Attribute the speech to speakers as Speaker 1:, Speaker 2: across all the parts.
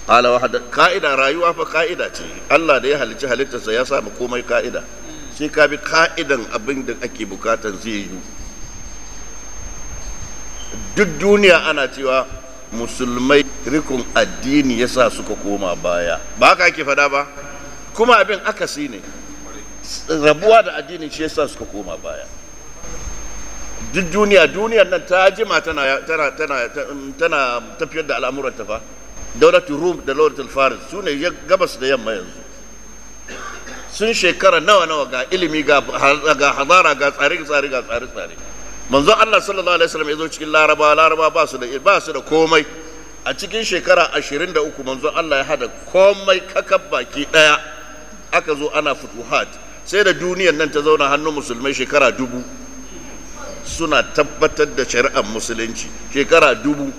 Speaker 1: qala wa ka'ida rayuwa fa ka'ida ce Allah da ya halicci halittarsa ya sa komai ka'ida sai ka bi ka'idan abin da ake bukatan zai yi duk duniya ana cewa musulmai rikon addini ya sa suka koma baya ba haka ake fada ba kuma abin akasi ne rabuwa da addini shi ya sa suka koma baya duk duniya duniyar nan ta jima tana tana tana tana tafiyar da al'amuran ta fa daulatul rum da daulatul faris su ne gabas da yamma yanzu sun shekara nawa nawa ga ilimi ga hadara ga tsare tsare ga tsare tsare manzo Allah sallallahu alaihi wasallam ya zo cikin laraba laraba ba su da ba su da komai a cikin shekara 23 manzo Allah ya hada komai kakab baki daya aka zo ana futuhat sai da duniyar nan ta zauna hannun musulmai shekara dubu suna tabbatar da shari'ar musulunci shekara dubu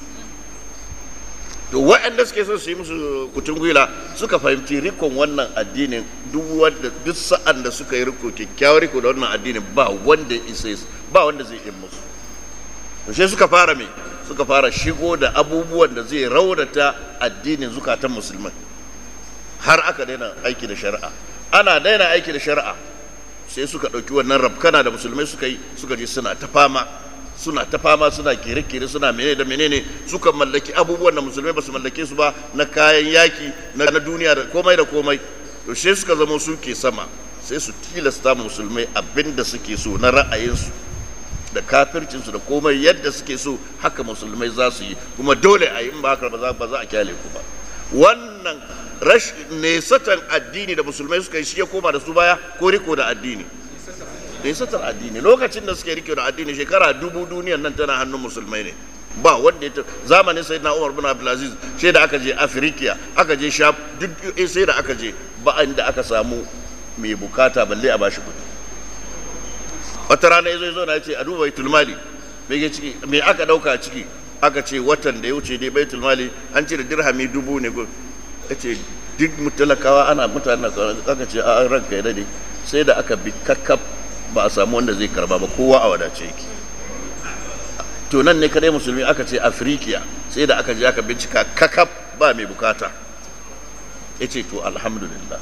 Speaker 1: to waɗanda suke so su yi musu kutun gwila suka fahimci rikon wannan addinin duk wanda duk sa'an da suka yi riko kyakkyawar riko da wannan addinin ba wanda isa ba wanda zai yi musu to sai suka fara me suka fara shigo da abubuwan da zai raunata addinin zukatan musulmai har aka daina aiki da shari'a ana daina aiki da shari'a sai suka ɗauki wannan rabkana da musulmai suka yi suka je suna ta fama suna ta fama suna kere-kere suna menene da menene suka mallaki abubuwan da musulmai ba su mallake su ba na kayan yaki na duniya da komai da komai to sai suka zama su ke sama sai su tilasta musulmai abin da suke so na ra'ayinsu da kafircinsu da komai yadda suke so haka musulmai za su yi kuma dole a yi in ba haka ba za a kyale ku ba wannan rashin nesatan addini da musulmai suka yi shi ya koma da su baya ko riko da addini nesatar addini lokacin da suke rike da addini shekara dubu duniyan nan tana hannun musulmai ne ba wanda ya zamanin sayyidina Umar bin Abdulaziz sai da aka je Afirikiya aka je Sham duk sai da aka je ba inda aka samu mai bukata balle a bashi kudi wata rana yazo yazo na ce a duba baitul mali me ke ciki me aka dauka ciki aka ce watan da ya wuce dai baitul mali an cire dirhami dubu ne yace duk mutalakawa ana mutane aka ce a ranka ya dade sai da aka bi kakkaf ba a samu wanda zai karba ba kowa a wadace yake to nan ne kadai musulmi aka ce afirikiya sai da aka je aka bincika kakaf ba mai bukata ya ce to alhamdulillah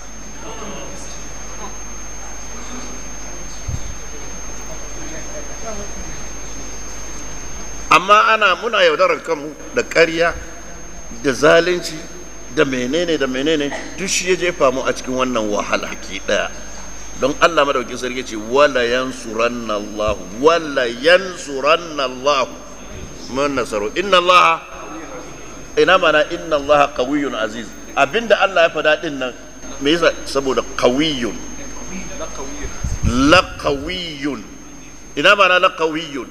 Speaker 1: amma ana muna yaudarar kanmu da ƙarya da zalunci da menene da menene duk shi ya jefa mu a cikin wannan wahala ke daya don Allah madaukin sarki ce wala yansuranna Allah wala yansuranna Allah mun nasaru inna Allah ina mana inna Allah qawiyyun aziz abinda Allah ya fada din nan me yasa saboda qawiyyun la qawiyyun ina mana la qawiyyun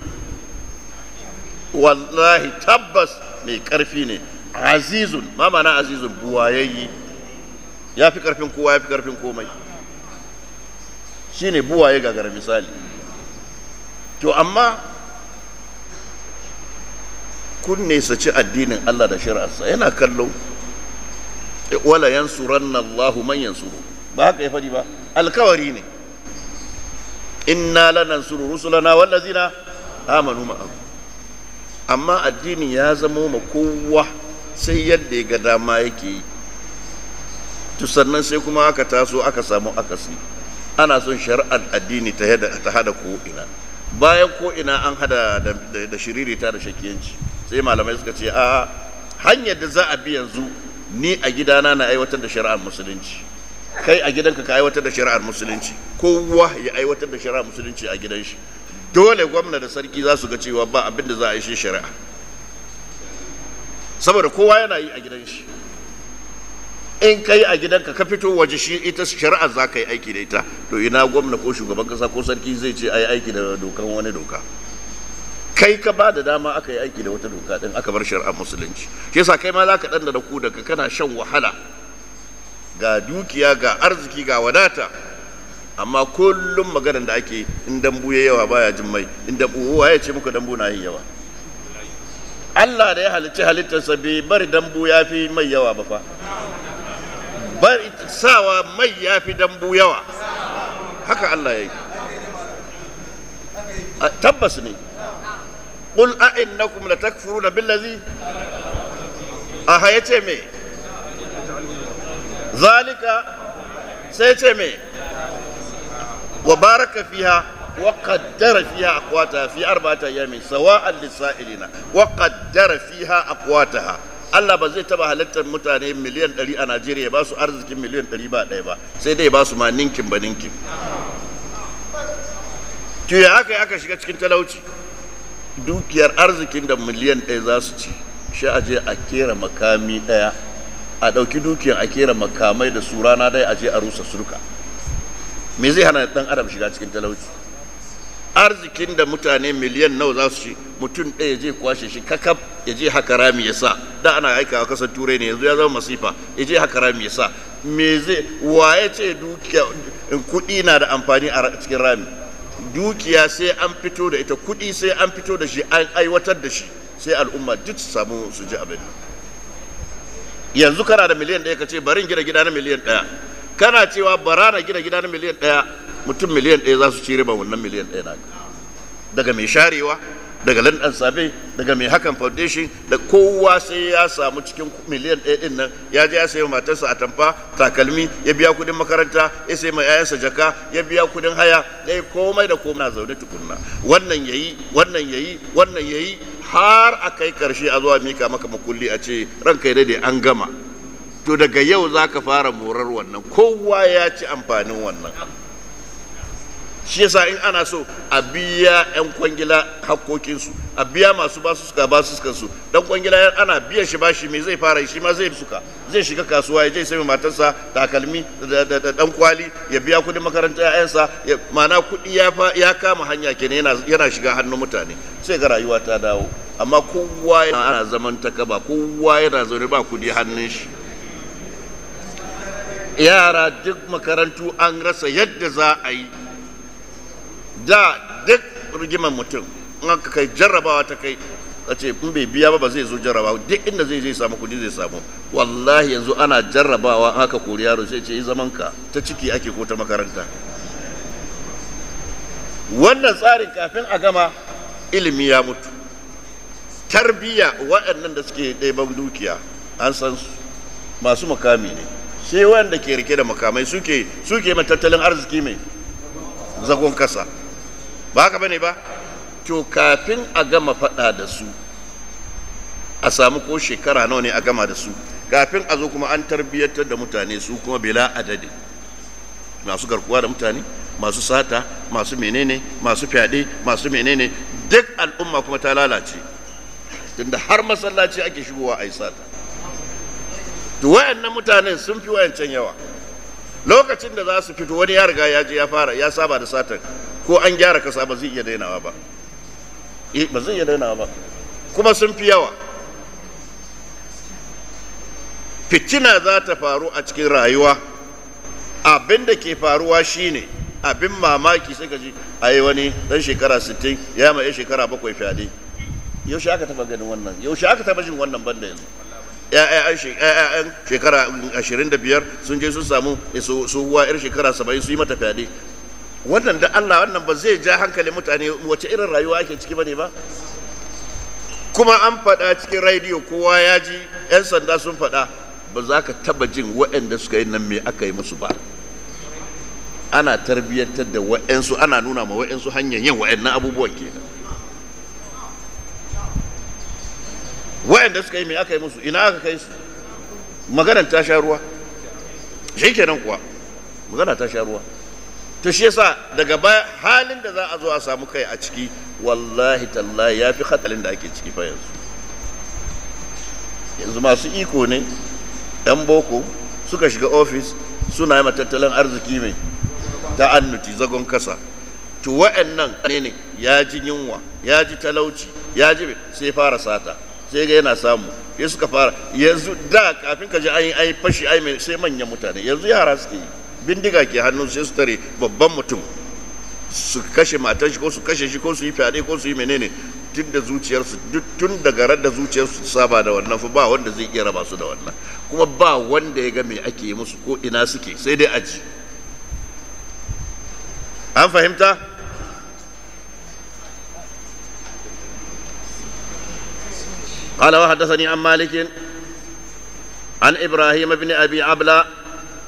Speaker 1: wallahi tabbas mai karfi ne azizun ma mana azizun buwayayyi ya fi karfin kowa ya fi karfin komai shine buwaye gagara misali to amma kun nesaci addinin Allah da shari'arsa yana kallo wala yansuranna Allahu man yansuru ba haka ya fadi ba alkawari ne inna lanansuru rusulana wallazina amanu ma'ahu amma addini ya zama ma kowa sai yadda ya ga dama yake yi to sannan sai kuma aka taso aka samu akasi ana son shari'ar addini ta hada ko ina bayan ko ina an hada da shiririta da shakiyanci sai malamai suka ce a hanyar da za a bi yanzu ni a gidana na aiwatar da shari'ar musulunci kai a gidanka ka aiwatar da shari'ar musulunci kowa ya aiwatar da shari'ar musulunci a gidan shi dole gwamna da sarki za su ga cewa ba abin da za a yi shi shari'a saboda kowa yana yi a gidan shi in ka yi a gidanka ka fito waje shi ita shari'a za ka yi aiki da ita to ina gwamna ko shugaban kasa ko sarki zai ce a yi aiki da dokan wani doka kai ka ba da dama aka yi aiki da wata doka din aka bar shari'ar musulunci shi yasa kai ma za ka dan da ku daga kana shan wahala ga dukiya ga arziki ga wadata amma kullum maganar da ake in dambu ya yawa baya jin mai in dambu ya ce muku dambu na yin yawa Allah da ya halicci halittarsa bai bari dambu ya fi mai yawa ba fa bari sawa mai ya fi dambu yawa haka Allah ya yi tabbas ne قل أئنكم لتكفرون بالذي أها يتي مي zalika sai ce me wa baraka fiha wa qaddara fiha aqwataha fi arba'ati ayamin sawa'an lis-sa'ilina wa qaddara fiha aqwataha Allah ba zai taba halittar mutane miliyan 100 a Najeriya ba su arzikin miliyan 100 ba ɗaya ba sai dai ba su ma ninkin ba ninkin to ya aka aka shiga cikin talauci dukiyar arzikin da miliyan ɗaya za su ci shi a je a kera makami ɗaya a ɗauki dukiyar a kera makamai da su rana ɗaya a je a rusa surka me zai hana ɗan adam shiga cikin talauci arzikin da mutane miliyan nawa za su ci mutum ɗaya je kwashe shi kakaf ya je haka rami ya sa da ana aikawa kasar turai ne yanzu ya zama masifa ya je haka rami ya sa me zai waye ce dukiya kuɗi na da amfani a cikin rami dukiya sai an fito da ita kuɗi sai an fito da shi an aiwatar da shi sai al'umma duk su samu su ji abin yanzu kana da miliyan ɗaya ka ce barin gina gida na miliyan ɗaya kana cewa bara na gina gida na miliyan ɗaya mutum miliyan ɗaya za su ci riba wannan miliyan ɗaya na daga mai sharewa daga landan sabe daga mai hakan foundation da kowa sai ya samu cikin miliyan ɗaya ɗin nan ya je ya sayi matarsa a tamfa takalmi ya biya kuɗin makaranta ya sayi mai yayansa jaka ya biya kuɗin haya ya yi komai da komai na zaune tukunna wannan yayi wannan yayi wannan yayi har a kai karshe a zuwa mika maka makulli a ce ranka ya dade an gama to daga yau za ka fara morar wannan kowa ya ci amfanin wannan shi yasa in ana so a biya 'yan kwangila hakkokinsu a biya masu basu suka basu suka su dan kwangila ana biyan shi bashi me zai fara shi ma zai suka zai shiga kasuwa ya je sai matarsa takalmi da dan kwali ya biya kudin makarantar ƴaƴansa mana kudi ya ya kama hanya kenan yana yana shiga hannun mutane sai ga rayuwa ta dawo amma kowa ana zaman takaba kowa yana zaune ba kudi hannun shi yara duk makarantu an rasa yadda za a yi da duk rigimar mutum in aka kai jarrabawa ta kai a ce in bai biya ba ba zai zo jarrabawa duk inda zai je samu kudi zai samu wallahi yanzu ana jarrabawa an aka kori yaro sai ce yi zaman ka ta ciki ake ko ta makaranta wannan tsarin kafin a gama ilimi ya mutu tarbiyya waɗannan da suke ɗaiban dukiya an san su masu makami ne sai wanda ke rike da makamai suke suke mai tattalin arziki mai zagon kasa ba haka bane ba to kafin a gama faɗa da su a samu ko shekara nawa ne a gama da su kafin a zo kuma an tarbiyyantar da mutane su kuma bila adadi masu garkuwa da mutane masu sata masu menene masu fyaɗe masu menene duk al'umma kuma ta lalace tunda har masallaci ake shigowa a yi sata to wayannan mutanen sun fi wayancan yawa lokacin da za su fito wani ya riga ya je ya fara ya saba da satan ko an gyara kasa ba zai iya dainawa ba eh ba zai iya dainawa ba kuma sun fi yawa fitina za ta faru a cikin rayuwa abin da ke faruwa shine abin mamaki sai ka ji a yi wani dan shekara 60 ya ma ya shekara bakwai fyaɗe yaushe aka taba ganin wannan yaushe aka taba jin wannan banda yanzu ya'yan shekara 25 sun je sun samu tsohuwa yar shekara 70 su yi mata fyaɗe wannan da Allah wannan ba zai ja hankali mutane wace irin rayuwa ake ciki bane ba kuma an faɗa cikin rediyo kowa ya ji 'yan sanda sun faɗa ba za ka taba jin waɗanda suka yi nan me aka yi musu ba ana tarbiyyantar da waɗansu ana nuna ma waɗansu hanyar yin waɗannan abubuwan kenan waɗanda suka yi me aka yi musu ina aka kai su maganar ta sha ruwa shi kenan kuwa magana ta sha ruwa to shi yasa daga baya halin da za a zo a samu kai a ciki wallahi tallahi ya fi hatsarin da ake ciki fa yanzu yanzu masu iko ne yan boko suka shiga ofis suna yi tattalin arziki mai ta annuti zagon kasa to wa'annan ne ne ya ji yunwa ya ji talauci ya ji sai fara sata sai ga yana samu ya suka fara yanzu da kafin ka ji an yi fashi sai manyan mutane yanzu yara suke yi bindiga ke hannun sai su tare babban mutum su kashe matan shi ko su kashe shi ko su yi fyaɗe ko su yi menene tun da zuciyarsu tun daga ran da zuciyarsu saba da wannan fa ba wanda zai iya raba su da wannan kuma ba wanda ya ga me ake yi musu ko ina suke sai dai aji an fahimta قال وحدثني عن مالك عن ابراهيم بن ابي عبله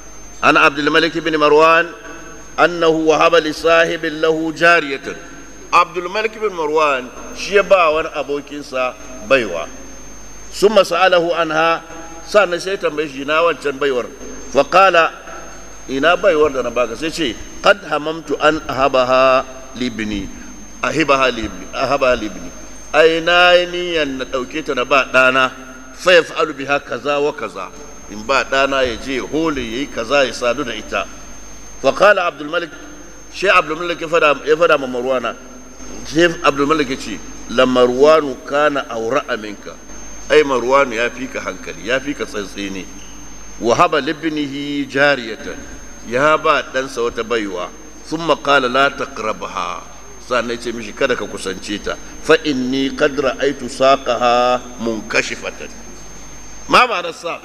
Speaker 1: عن عبد الملك بن مروان أنه وهب لصاحب له جارية عبد الملك بن مروان شيبا وان أبو كنسا بيوا ثم سأله عنها سأنا سيتا بيشينا وانشان بيور فقال ina baiwar da na baka sai ce qad hamamtu an ahabaha libni ahibaha libni ahabaha libni ai na yi niyan na dauke ta na ba dana fa yaf'alu biha kaza wa kaza in ba dana ya je hole yayi kaza ya sadu da ita fa qala abdul malik shi abdul malik ya fada ya fada ma marwana shi abdul malik ya ce la marwanu kana awra'a minka ai marwanu ya fika hankali ya fika tsantseni وهب لابنه جارية يا با دنسا wata baiwa ثم قال لا تقربها sannan ce mishi kada ka kusance ta fa inni qad ra'aytu saqaha munkashifatan ma ma'ana saq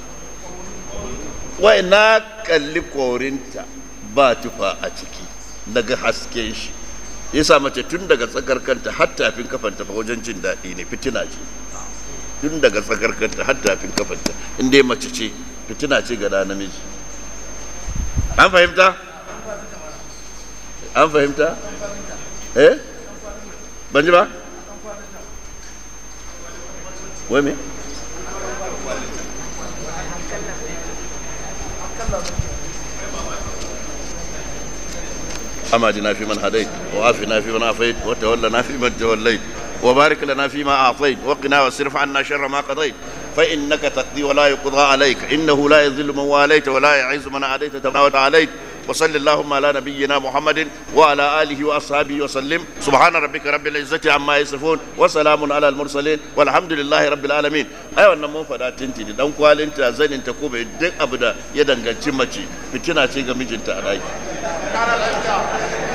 Speaker 1: wai na kalli korinta ba tufa a ciki daga hasken shi yasa mace tun daga tsakar kanta har tafin kafanta fa wajen jin daɗi ne fitina ce tun daga tsakar kanta har tafin kafanta in dai mace ce fitina ce ga namiji an fahimta an fahimta eh ban ji ba wai me أما جنا في من هديت وعافنا في من عافيت وتولنا في من توليت وبارك لنا فيما أعطيت وقنا واصرف عنا شر ما قضيت فإنك تقضي ولا يقضى عليك إنه لا يذل من واليت ولا يعز من عاديت تبارك عليك وصل اللهم على نبينا محمد وعلى آله وأصحابه وسلم سبحان ربك رب العزة عما يصفون وسلام على المرسلين والحمد لله رب العالمين أيوة نمو فدا تنتي دان kwalin zanin ta ko bai duk abu da ya danganci mace fitina ce ga mijinta a ɗaki